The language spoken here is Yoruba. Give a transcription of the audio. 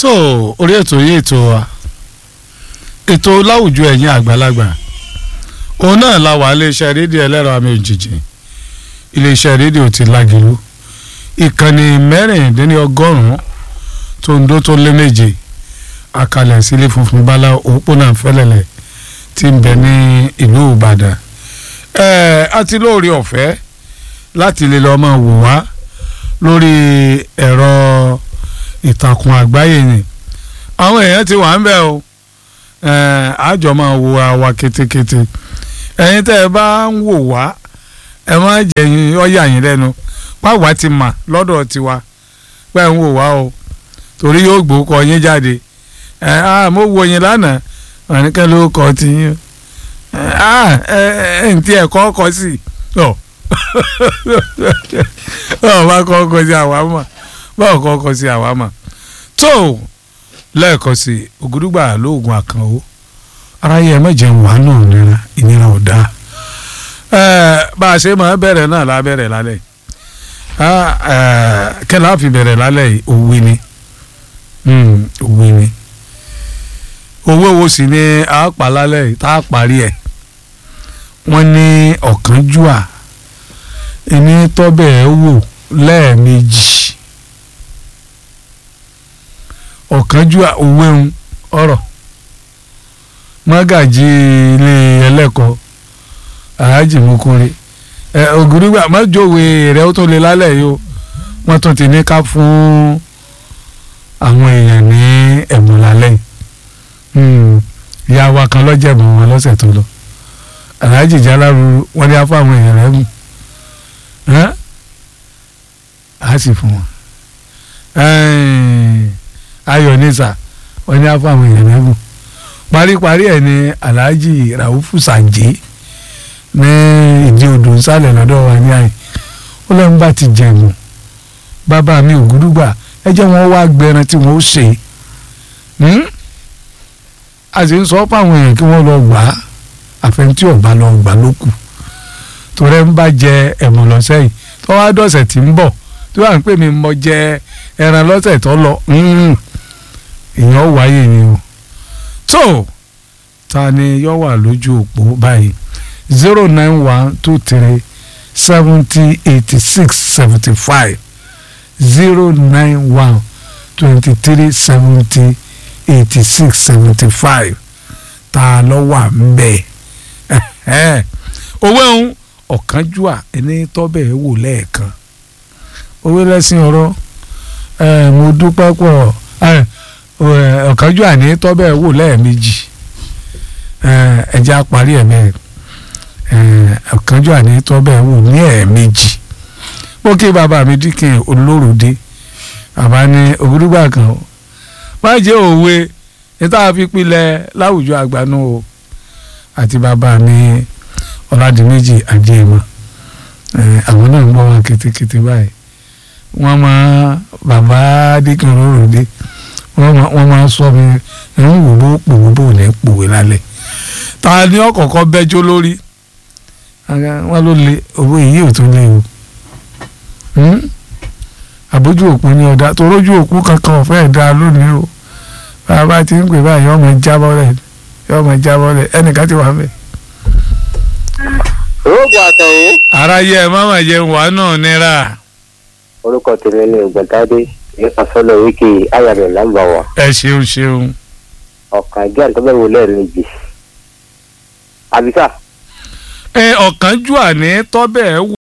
tó orí ètò yìí ètò wa ètò láwùjọ ẹ̀yin àgbàlagbà òun náà la wà iléeṣẹ́ rédíò ẹlẹ́rọ àmì òjijì iléeṣẹ́ rédíò ti lágìlú ìkànnì mẹ́rìndínlọ́gọ́rùn-ún tó ń dó tó lé méje àkàlẹ̀ sílé funfun bala òpópónà fẹ́lẹ́lẹ̀ tí ń bẹ ní ìlú ìbàdàn ẹ̀ẹ́ àti lóore ọ̀fẹ́ láti lè lọ́ọ́ máa wò wá lórí ẹ̀rọ ìtàkùn àgbáyé ni àwọn èèyàn ti wà ń bẹ̀ o àjọ máa wo àwa ketekete ẹ̀yin tẹ́ ẹ bá ń wò wá ẹ má jẹ̀yìn ọ̀yà yín lẹ́nu pàwọ́ ti mà lọ́dọ̀ tiwa pé ń wò wá o torí yóò gbókọ yín jáde ẹ á mo wo yín lánàá àníkẹ́ ló kọ́ ti yín ẹ ẹ ǹtí ẹ̀ kọ́ kọ́ sí ọ báwo bá kọ́ kọ́ sí àwa mọ̀ báwo kọ́ kọ́ sí àwa mọ̀ tó lẹ́ẹ̀kan sí ògùdùgbà lóògùn àkànwó aráyé ẹ mẹ́jẹ̀ ń wà náà nira ìnira ò dáa bá a ṣe máa bẹ̀rẹ̀ náà la bẹ̀rẹ̀ lálẹ́ kẹ́lá fi bẹ̀rẹ̀ lálẹ́ yìí òwe ni òwe ni owó wo sì ni a pa lálẹ́ yìí tá a parí ẹ̀ wọ́n ní ọ̀kánjúà ẹni tọ́bẹ̀ ẹ̀ wò lẹ́ẹ̀mejì ọ̀kánjúà òwe ń ọ̀rọ̀ mọ́gàjì ilé ẹlẹ́kọ̀ọ́ aláàjì mokore ẹ ògùrúgbà mọ́jọ́wé rẹ̀ ó tún lè lálẹ́ yìí o wọ́n tún ti ní ká fún àwọn èèyàn ní ẹ̀bùn lálẹ́ yìí ìyá wa kan lọ́jẹ̀bùn wọn lọ́sẹ̀ tó lọ aláàjì jálárú wọ́n ní á fún àwọn èèyàn rẹ̀ mú á sì fún wọn ayọ̀ nísà wọ́n ní á fún àwọn èèyàn rẹ̀ mú paríparí ẹ̀ ní aláàjì ràúfù sànjé ní ìdí odò nsàlẹ̀ lọ́dọ̀ wa ní àyè ó lẹ́nu bá ti jẹ̀mú bàbá mi ògúdúgbà ẹ jẹ́ wọn wá gbẹran tí wọ́n ó ṣe a sì ń sọ fáwọn èèyàn kí wọ́n lọ gbà á àfẹnutí ọ̀bá lọ gbà ló kù torí ẹ ń bá jẹ ẹ̀mọ̀ lọ́sẹ̀ yìí tó wá dọ̀sẹ̀ tí ń bọ̀ tó wà ń pè mí mọ jẹ ẹran lọ́sẹ̀ tó lọ èèyàn wáyé ni o tó ta ni yọ wà lójú òpó báyìí zero nine one two three seventy eighty six seventy five zero nine one twenty three seventy eighty six seventy five ta ló wà ń bẹ̀ owó ẹ̀hún ọ̀kánjúà ẹni tọ́bẹ̀ wò lẹ́ẹ̀kan owó lẹ́sìn ọ̀rọ̀ mo dúpẹ́ pọ̀ ọ̀kánjúà ní tọ́bẹ̀ wò lẹ́ẹ̀mejì ẹja parí ẹ̀ bẹ́ẹ̀ ọ̀kánjúà ní tọ́bẹ̀ wò ní ẹ̀ẹ̀mejì ó kí bàbá mi díkìn olóròdé bàbá ní ògúdúgbà kan o má jẹ́ òwe níta fi pilẹ̀ láwùjọ àgbànú o àti bàbá mi ọ̀làdìmẹ́jì àjẹmọ́ àwọn náà ń bọ́ wọn kétékété báyìí wọ́n máa bàbá díkìn olóròdé wọ́n máa sọ mi ń wò bó pòwó bò ní pòwé lálẹ́ ta ni ọ̀kọ̀ọ̀kan bẹ́jọ́ lórí wọ́n ló le owó èyí ò tún lé o àbójú òpó ní ọ̀dà tó rójú òpó kankan ọ̀fẹ́ ẹ̀dá lónìí o bàbá ti ń pè báyìí ọmọ jábọ́ rẹ̀ ọmọ jábọ́ rẹ̀ ẹnìkan ti wà mẹ́. rògbò àtẹ̀yìn. aráyé ẹ má mà jẹun wà náà nira. orúkọ tèmi ni ògbóntádé ní asọ́lọ̀ wíkì ayàmì lámbàwà. ẹ ṣeun ṣeun. ọ̀kan jẹ́ àtọ́bẹ̀wò lẹ́ẹ̀mejì. àbíká. ẹ ọ̀kánjúà ní tọ́bẹ̀